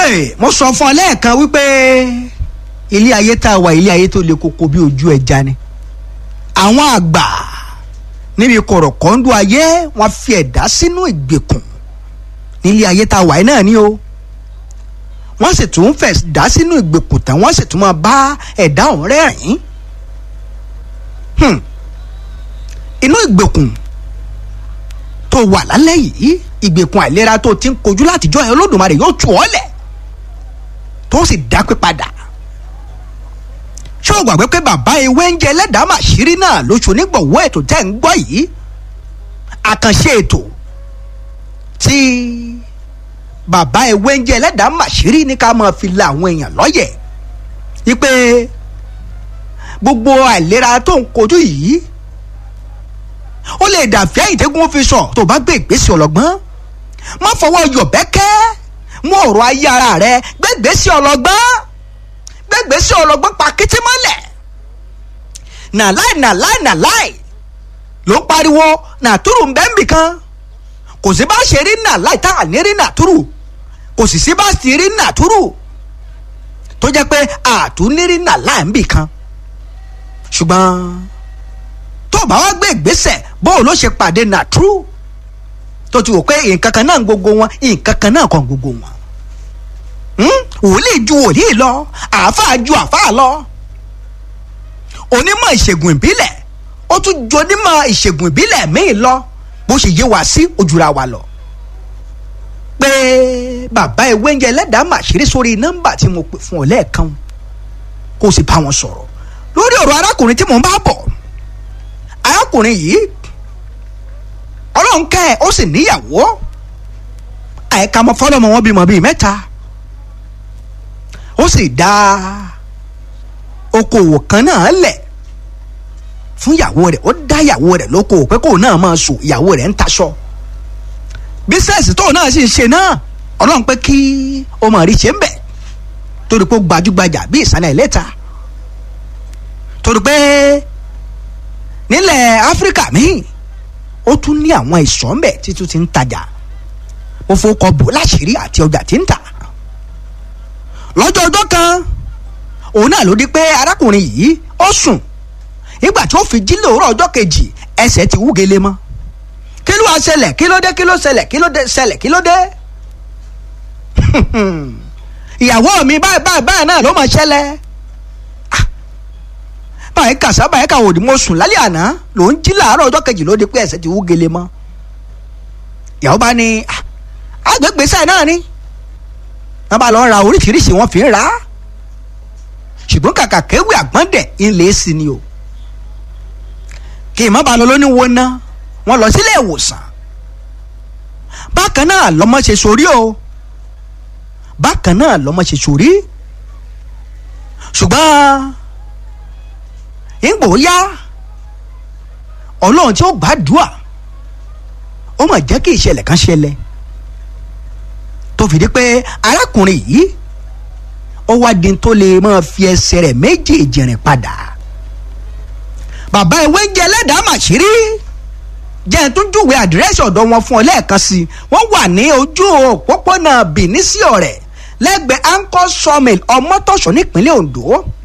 Hey, mo sọ fún ọ lẹ́ẹ̀kan wípé ilé ayé tá a wà ilé ayé tó le koko bí ojú ẹja ni àwọn àgbà níbi kọ̀rọ̀kọ́ńdú ayé wọ́n fi ẹ̀dá sínú ìgbèkùn nílé ayé tá a wà yìí náà ni o wọ́n sì tún fẹ̀ dá sínú ìgbèkùn tán wọ́n sì tún máa bá ẹ̀dá ọ̀hún rẹ́rìn-ín Hmm. inú ìgbèkùn tó wà lálẹ́ yìí ìgbèkùn àìlera tó ti ń kojú látijọ́ ẹ̀ olódùmarè yóò tù ọ́ lẹ̀ tó sì dápé padà ṣé o gbàgbé pé bàbá ewé ń jẹ ẹlẹ́dàá màṣírí náà lóṣù onígbọ̀wọ́ ètò tẹ́ ń gbọ́ yìí àkànṣe ètò tí bàbá ewé ń jẹ ẹlẹ́dàá màṣírí ní ká máa fi la àwọn èèyàn lọ́yẹ̀ wípé gbogbo àìlera tó ń kojú yìí ó lè dàbí àyìntẹ́gùn fi sọ tó bá gbé ìgbésẹ̀ ọlọ́gbọ́n má fọwọ́ yọ̀bẹ́kẹ́ mú ọ̀rọ̀ ayé ara rẹ gbé ìgbésẹ̀ ọlọ́gbọ́n gbé ìgbésẹ̀ ọlọ́gbọ́n pa kété mọ́lẹ̀ nàláì nàláì nàláì ló ń pariwo nàtúrù ń bẹ́ẹ̀ nbìkan kò sí bá ṣe rí nàláì tá à ní rí nàtúrù kò sì sí bá sì rí nàtúrù tó jẹ́ pé àtúnírí nàláì ń bìkan ṣùgbọ́n tó bá wá gbé ìgbésẹ̀ bóun ló ṣe pàdé nàtúrù tó ti wò pé nǹkan kan náà ń gbogbo wọn nǹkan kan náà kàn gbogbo wọn wòlíì ju wòlíì lọ àáfàá ju àáfàá lọ onímọ̀ ìṣègùn ìbílẹ̀ ó tún ju onímọ̀ ìṣègùn ìbílẹ̀ míì lọ bó ṣe yé wa sí ojúra wa lọ pé bàbá ewé ń jẹ ẹlẹ́dàá màṣírí sórí nọ́mbà tí mo pè fún ọ lẹ́ẹ̀kan kó o sì bá wọn sọ̀rọ̀ lórí ọ̀rọ̀ arákùnrin tí mò ń bá bọ̀ arákùnrin yìí ọlọ́run kẹ́ ẹ̀ ó sì níyàwó àìka ọmọ fọlọ́mọ wọn bímọ bíi mẹ́ta ó sì dá okòwò kan náà lẹ̀ fún ìyàwó rẹ̀ ó dá ìyàwó rẹ̀ lókòwò pé kóun náà máa sùn ìyàwó rẹ̀ ń taṣọ bísẹ̀sì tóun náà sì ń ṣe náà ọlọ́run pé kí ó máa rí ṣe ń bẹ̀ torí pé ó gbajúgbajà bí ìsàlẹ̀ ìlẹ́ta torí pé nílẹ̀ áfíríkà míì ó tún ní àwọn ìsọ̀ ńbẹ̀ títún ti ń tajà ó fowókọ bò láṣìírí àti ọjà tí ń tà lọ́jọ́ ọjọ́ kan òun náà ló di pé arákùnrin yìí ó sùn nígbà tí ó fi jí lòórọ̀ ọjọ́ kejì ẹsẹ̀ ti wú gele mọ́ kí ló wá ṣẹlẹ̀ kí ló dé kí ló ṣẹlẹ̀ kí ló dé ṣẹlẹ̀ kí ló dé ìyàwó mi báyìí báyìí báyìí náà ló máa ṣẹlẹ̀ báyìí kàṣá báyìí kà òdì mo sùn lálẹ́ àná ló ń jí làárọ̀ ọjọ́ kejì ló di pé ẹsẹ̀ ti wú gele mọ́ ìyàwó bá ní agbègbè sáà náà ni wọ́n bá lọ ra oríṣiríṣi wọ́n fi ń ra ṣùgbọ́n kàkà kéwì àgbọ̀ndẹ̀ ńlẹ̀ sí ni o kì í má ba lọ lóní wo ná wọ́n lọ sílé ìwòsàn bákan náà lọ́mọ ṣe sórí o bákan náà lọ́mọ ṣe sórí ṣùgbọ́n ìgbò yá ọlọ́run tí ó gbàdúrà ó mà jẹ́ kí ìṣẹ̀lẹ̀ kan ṣẹlẹ̀ tó fi di pé arákùnrin yìí ó wá di tó lè máa fi ẹsẹ̀ rẹ̀ méjèèjì rìn padà bàbá ìwé ń jẹ ẹlẹ́dàá màṣírí jẹ́ ẹ̀ tún júwe àdírẹ́sì ọ̀dọ̀ wọn fún ọ lẹ́ẹ̀kan sí i wọ́n wà ní ojú òpópónà Benin sí ọ̀rẹ́ lẹ́gbẹ̀ẹ́ anchor sawmill ọmọtọ̀ṣọ́ nípínlẹ̀ Ondo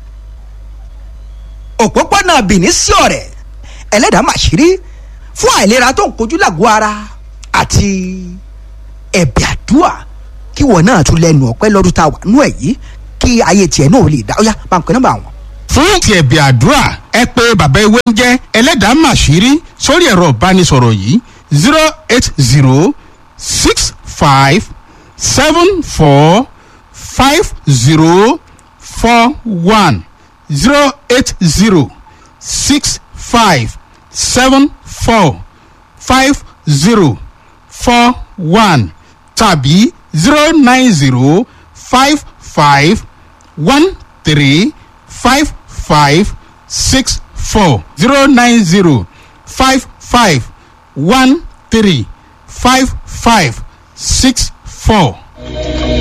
òpópónà Benin sí ọ̀rẹ́ ẹlẹ́dàá màṣírí fún àìlera tó ń kojú làgọ́ ara àti ẹ̀bẹ̀ àdúrà kí wọn náà tún lẹ́nu ọpẹ́ lọ́dún tá a wà nú ẹ̀ yìí kí ayé tiẹ̀ náà lè dá ó yá bá ń pè nọ́mbà wọn. fún ti ẹ̀bẹ̀ àdúrà ẹ pé bàbá ewé ń jẹ́ ẹlẹ́dàá màṣírí sórí ẹ̀rọ ìbánisọ̀rọ̀ yìí zero eight zero six five seven four five zero four one zero eight zero six five seven four five zero four one tàbí zero nine zero five five one three five five six four zero nine zero five five one three five five six four.